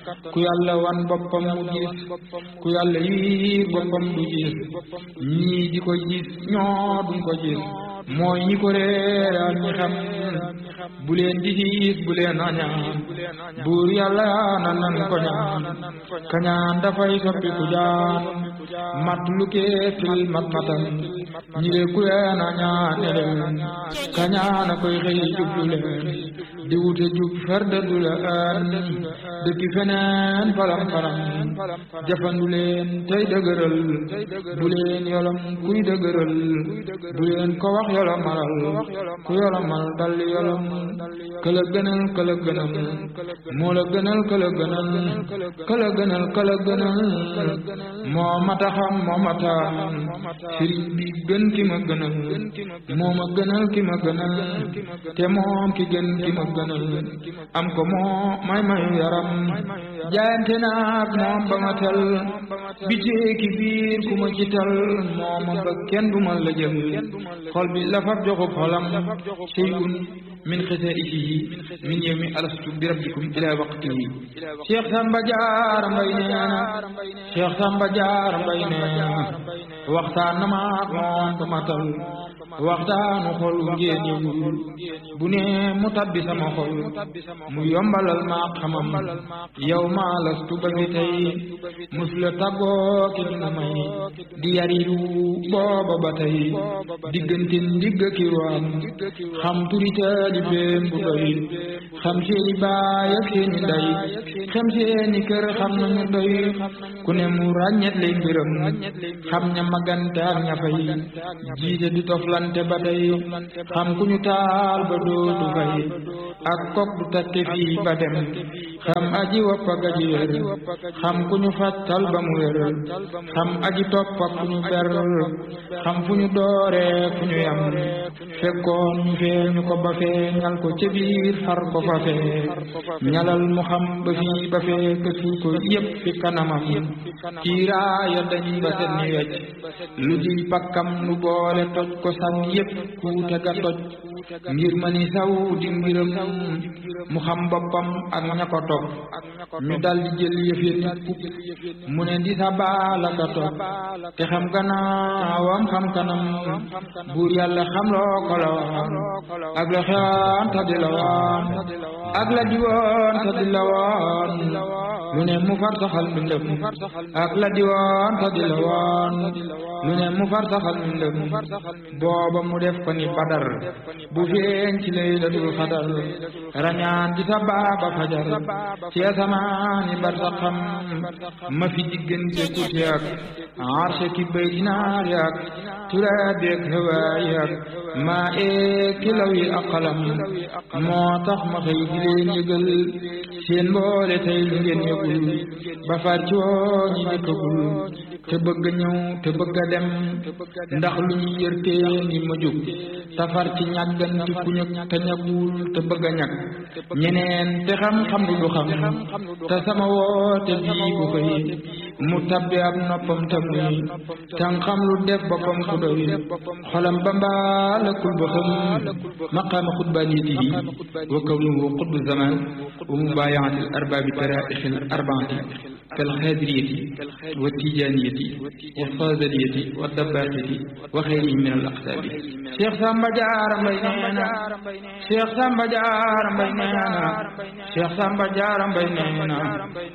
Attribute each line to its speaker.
Speaker 1: ku yàlla wan boppam mu gis ku yàlla yiir boppam du gis ñii di ko gis ñoo duñ ko gis mooy ñi ko réeral ñi xam bu leen di gis bu leen añaan buur yàlla na nan ko ñaan kañaan dafay soppi ku jaan mat lu keetil mat matan ñi de ku leen añaan ne leen kañaan a koy xëy jublu leen di wute jub farda du la an dëkki feneen falam falam jafandu leen tey dëgëral bu leen yolam kuy dëgëral bu leen ko wax yolomalal ku yolomal dal yolam këla gënal këla gënal moo la gënal këla gënal këla gënal këla gënal moo mata xam moo mata sëriñ bi gën ki ma gënal moo ma gënal ki ma gënal te moom ki gën ki ma gënal am ko moo may mayu yaram jaayante naag moom ba ma tel bitee ki biir ku ma ci tal moom ma ba kenn du ma la jël xol bi la fab joxub xolam shay'un min xasaa'isihi min yawmi alastu bi rabbikum ila waqtihi Cheikh Samba Diarra Mbaye nee na Cheikh Samba Diarra Mbaye nee na waxtaan na ma ak moom ba ma tal waxtaanu xol ngeen yëgul bu ne mu tabbi sama xol mu yombalal ma xamam yow maa lastu ba fi tey mus la tàggoo ki nga may di yariru booba ba tey diggante ndigg ki ruwaam xam turi taalibeem bu doy xam seeni baay ak seeni ndey xam seeni kër xam nañu doy ku ne mu ràññet lay mbiram xam ña magante ak ña fay jiite di toflante ba tey xam ku ñu taal ba dootu fay ak kok du takke fii ba dem xam aji wopp ak aji wér xam ku ñu fàttal ba mu wér xam aji topp ak ku ñu ber xam fu ñu dooree fu ñu yam fekkoon ñu feeñu ko ba fee ñal ko ca biir far ko fa fee ñalal mu xam ba fii ba fee kësu ko yépp fi kanamam kiiraaya dañ ba set ni wecc lu di pakkam nu boole toj ko sànni yépp kuute ga toj ngir ma ni saw di mbiram mu xam boppam ak ña ko topp ñu dal di jël yëfee pupp mu ne di sa baala ka topp te xam gannaawam xam kanam buur yàlla xam loo ko la waan ak la xewaan ta di la waan ak la diwoon ta di la waan lu ne mu far saxal mbindam ak la diwoon ta di la waan lu ne mu far saxal mbindam booba mu def ko ni badar bu feeñ ci laylatul xadar rañaan ci sa baaba fajar ci asamaani barsaxam ma fi diggante kuti ak arshe ki bay dinaar yak turaabi ak hawaay ak maa ee kilaw yi ak xalam moo tax ma xëy di leen yëgal seen mboole tey lu ngeen yëgul ba far ci woo ñi njëkkagul te bëgg a ñëw te bëgg a dem ndax lu ñu yërtee ni ma jóg safar ci ñàgganti ku ñëg te ñagul te bëgg a ñag ñeneen te xam-xam lu du xam te sama woote bii bu koy mu tabbi ab noppam te muy tan xam lu def boppam ku doy xolam ba mbaa lëkkul ba xam maqaama xutbaaniyatihi wa kawnuhu qutbu zaman wa mubaayaati al arbaabi taraixi al arbaati kal xaadiriyati wa tijaaniyati wa faadaliyati wa dabbaaxiti wa xeyrihim min al aqtaabi Cheikh Samba Diarra Mbaye nee na Cheikh Samba Diarra Mbaye nee na Cheikh Samba Diarra Mbaye nee na